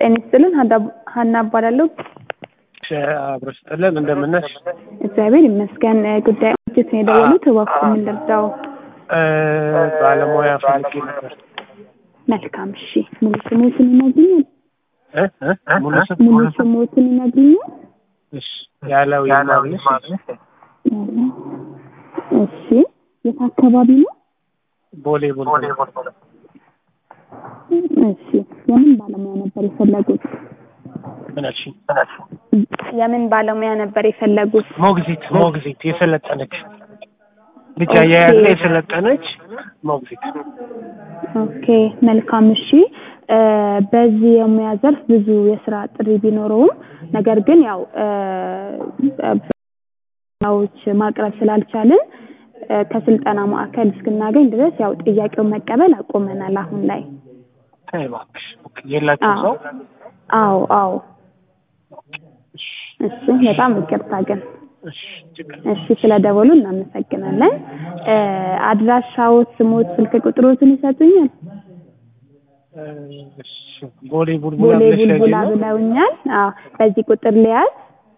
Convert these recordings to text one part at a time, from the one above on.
ጤና ይስጥልን ሀና እባላለሁ። አብሮ ስጥልን እንደምነሽ? እግዚአብሔር ይመስገን። ጉዳይ ኦዲት ነው የደወሉት። እባክዎ ምን ልርዳው? ባለሙያ ፈልጌ ነበር። መልካም እሺ። ሙሉ ስሞትን ይነግሩኛል? እ እ ሙሉ ስም ሙሉ ስሞትን ይነግሩኛል? እሺ ያለው ይማግኘት እሺ። የት አካባቢ ነው? ቦሌ ቦሌ እሺ። የምን ባለሙያ ነበር የፈለጉት? ምን አልሽኝ? የምን ባለሙያ ነበር የፈለጉት? ሞግዚት ሞግዚት የሰለጠነች ልጅ አያያዝ ላይ የሰለጠነች ሞግዚት። ኦኬ መልካም እሺ። በዚህ የሙያ ዘርፍ ብዙ የስራ ጥሪ ቢኖረውም ነገር ግን ያው ዎች ማቅረብ ስላልቻልን ከስልጠና ማዕከል እስክናገኝ ድረስ ያው ጥያቄውን መቀበል አቆመናል አሁን ላይ። ተይ እባክሽ የላችሁም ሰው? አዎ አዎ። እሺ በጣም ይቅርታ ግን እሺ ችግር እሺ ስለደወሉ እናመሰግናለን። አድራሻዎት፣ ስሞት፣ ስልክ ቁጥሮትን ይሰጡኛል? እሺ ቦሌ ቡልቡላ ቦሌ ብለሽ ቡልቡላ ያዥና ብለውኛል። አዎ በዚህ ቁጥር ሊያዝ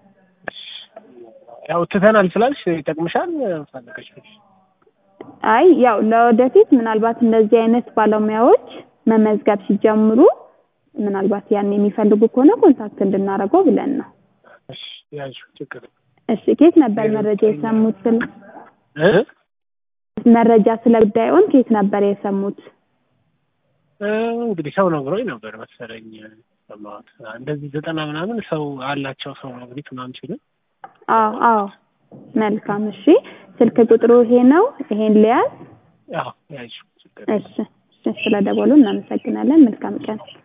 ያው ትተናል ስላልሽ ይጠቅምሻል ፈለገሽ አይ ያው ለወደፊት ምናልባት እንደዚህ አይነት ባለሙያዎች መመዝገብ ሲጀምሩ ምናልባት ያን የሚፈልጉ ከሆነ ኮንታክት እንድናደርገው ብለን ነው። እሺ ያዥ ችግር እሺ ከየት ነበር መረጃ የሰሙት? ስለ እ መረጃ ስለ ጉዳዩን ከየት ነበር የሰሙት? እ እንግዲህ ሰው ነግሮኝ ነበር መሰለኝ ሰማሁት። እንደዚህ ዘጠና ምናምን ሰው አላቸው ሰው ነግሪት ምናምን ሲሉ አዎ አዎ መልካም እሺ። ስልክ ቁጥሩ ይሄ ነው። ይሄን ሊያዝ ያው ያዥ ችግር እሺ እሺ። ስለደወሉ እናመሰግናለን። መልካም ቀን